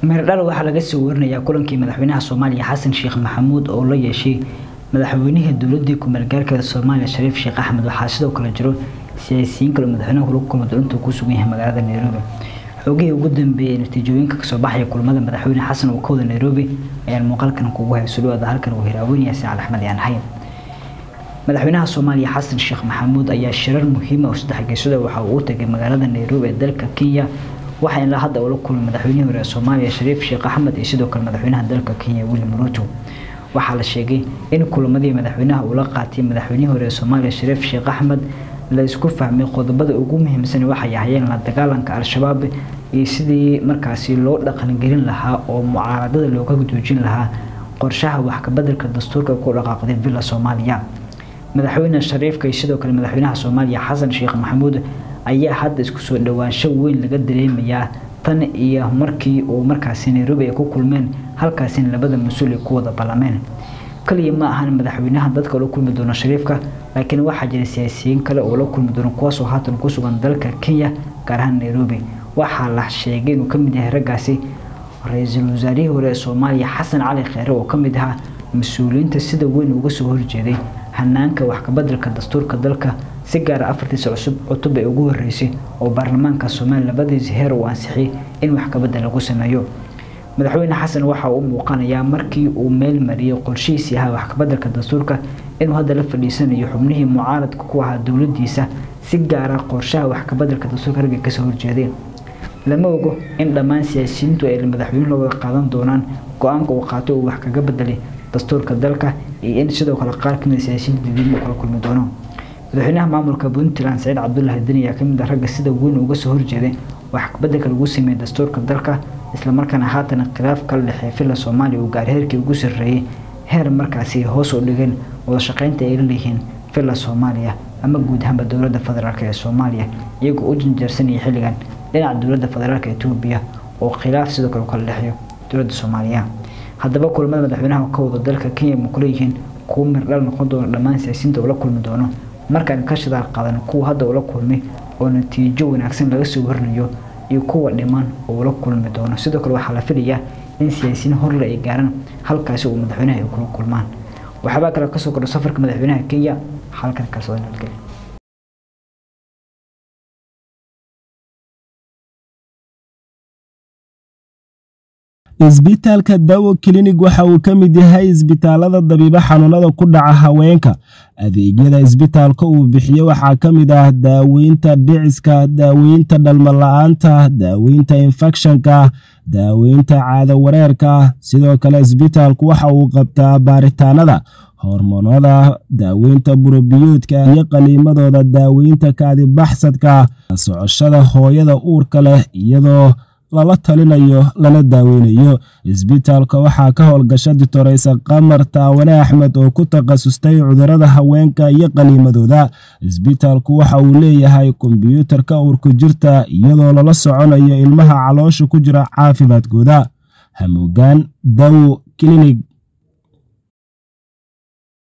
meerdhal waxaa laga soo warinayaa kulankii madaxweynaha soomaaliya xasan sheekh maxamuud oo la yeeshay madaxweynihii dowladii ku-meelgaarkeeda soomaaliya shariif sheekh axmed waxaa sidoo kale jiro siyaasiyiin kale madaxweynaha kula kulma doonta ku sugan yahay magaalada nairobi xoogihii ugu dambeeyay natiijooyinka kasoo baxaya kulamada madaxweyne xasan oo kawada nairobi ayaan muuqaalkan kugu hayso dhawaada halkan uu hiraaweynaya sacal axmed yaan hayn madaxweynaha soomaaliya xasan sheekh maxamuud ayaa shirar muhiima oo saddex geesada waxa uu u tagay magaalada nairobi ee dalka kenya waxaa ilaa hadda ula kulmay madaxweynihii hore ee soomaaliya shariif sheekh axmed iyo sidoo kale madaxweynaha dalka kenya william ruto waxaa la sheegay in kulamadii madaxweynaha uu la qaatay madaxweynihii hore ee soomaaliya shariif sheekh axmed la isku fahmay qodobada ugu muhiimsan waxay ahayeen la dagaalanka al-shabaab iyo sidii markaasi loo dhaqangelin lahaa oo mucaaradada looga joojin lahaa qorshaha waxkabedelka dastuurka ku dhaqaaqday villa soomaaliya madaxweyne shariifka iyo sidoo kale madaxweynaha soomaaliya xasan sheekh maxamuud ayaa hadda isku soo dhowaansho weyn laga dareemayaa tan iyo markii uu markaasi nairobi ay ku kulmeen halkaasina labada mas-uul ay ku wada ballameen kaliya ma ahan madaxweynaha dadka la kulmi doono shariifka laakiin waxaa jira siyaasiyiin kale oo la kulmi doono kuwaasoo haatan ku sugan dalka kenya gaar ahaan nairobi waxaa la sheegay inuu kamid yahay raggaasi ra-iisul wasaarihii hore ee soomaaliya xasan cali kheyre oo kamid ahaa mas-uuliyiinta sida weyn uga soo horjeeday hanaanka waxkabedelka dastuurka dalka si gaara afartiisa cusub cutub ee ugu horeysay oo baarlamaanka soomaaliya labadiisa heer uu ansixiyay in waxkabedel lagu sameeyo madaxweyne xasan waxa uu muuqanayaa markii uu meel mariyay qorshihiisii ahaa waxkabedelka dastuurka inuu hadda la fadhiisanayo xubnihii mucaaradka ku ahaa dowladiisa si gaara qorshaha waxkabedelka dastuurka ragga kasoo horjeeday lama ogo in dhammaan siyaasiyiintu ay madaxweyne la wada qaadan doonaan go-aanka uu qaatay uu wax kaga bedelay dastuurka dalka iyo in sidoo kale qaar kamid siyaasiyiinta dadiimo kala kulmi doono madaxweynaha maamulka puntland saciid cabdulaahi deni ayaa kamid ah ragga sida weyn uga soo horjeeday waxkabedelka lagu sameeyey dastuurka dalka islamarkaana haatan khilaaf kala dhexeey villa soomaaliya uu gaari heerkii ugu sarreeyey heer markaasi hoos u dhigeen wada shaqeynta ay la leeyihiin villa soomaaliya ama guud ahaanba dowladda federaalk ee soomaaliya iyagoo u janjeersanaya xilligan dhinaca dowladda federaalk etoobiya oo khilaaf sidoo kale kala dhexeeyo dowladda soomaaliya haddaba kulamada madaxweynaha ka wada dalka kenya ma kuleeyihiin kuwo mirdhal noqon doono dhammaan siyaasiyiinta ula kulmi doono markaan ka shidaal qaadan kuwa hadda ula kulmay oo natiijo wanaagsan laga soo warinayo iyo kuwa dhiman oo ula kulmi doono sidoo kale waxaa la filayaa in siyaasiyiin horle ay gaaraan halkaasi uu madaxweynaha ay kula kulmaan waxaabaa kale kasoo kordha safarka madaxweynaha kenya halkan kalsooda nabadgelya isbitaalka dawo klinig waxa uu ka mid yahay isbitaalada dabiibo xanuunada ku dhaca haweenka adeegyada isbitaalka uu bixiyo waxaa ka mid ah daaweynta dhiciska daaweynta dhalmala-aanta daaweynta infekshanka daaweynta caado wareerka sidoo kale isbitaalku waxa uu qabtaa baaritaanada hormoonada daaweynta burobiyoodka iyo qaliimadooda daaweynta kaadibaxsadka socoshada hooyada uurka leh iyadoo lala talinayo lana daaweynayo isbitaalka waxaa ka howlgasha ditoreysa qamar taawane axmed oo ku takhasustay cudurada haweenka iyo qaniimadooda isbitaalku waxa uu leeyahay kombyuutarka uurku jirta iyadoo lala soconayo ilmaha caloosha ku jira caafimaadkooda hamuugaan dawo klinig